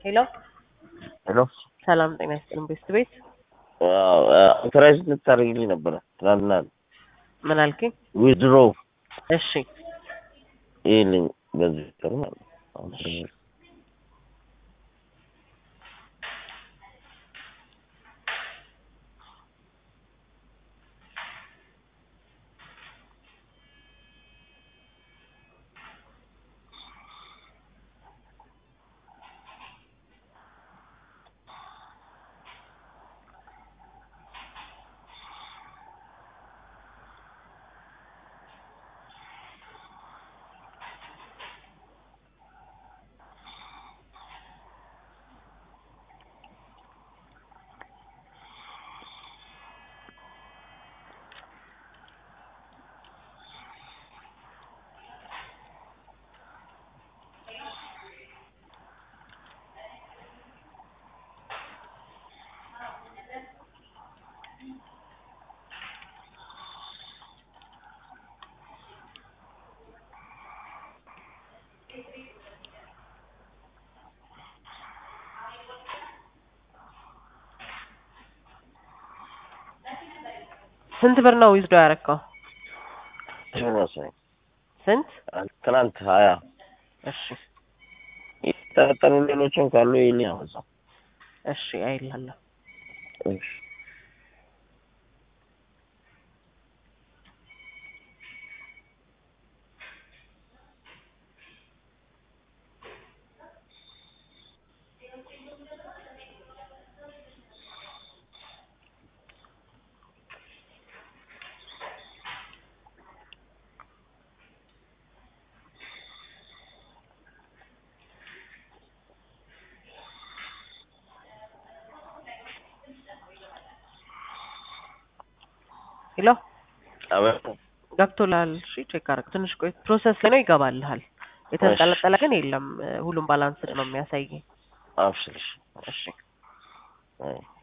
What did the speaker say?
ሄሎ ሄሎ ሰላም ጤና ይስጥልን ቤስት ቤት አውቶራይዝ ልታደርግልኝ ነበረ ትናንትና ምን አልከኝ? ዊዝድሮ እሺ ይልኝ በዚህ ቀን ማለት ነው። አሁን ስንት ብር ነው ዊዝዶ ያረካው? መሰለኝ ስንት? ትናንት ሀያ እሺ የተጠረጠሩ ሌሎችም ካሉ ይልኝ አበዛ እሺ አይላለሁ እሺ ሄሎ አበዛ ገብቶልሃል? እሺ ቼክ አድርግ። ትንሽ ቆይ ፕሮሰስ ላይ ነው ይገባልሃል። የተንጠለጠለ ግን የለም። ሁሉም ባላንስድ ነው የሚያሳይ። አብሽር እሺ እሺ አይ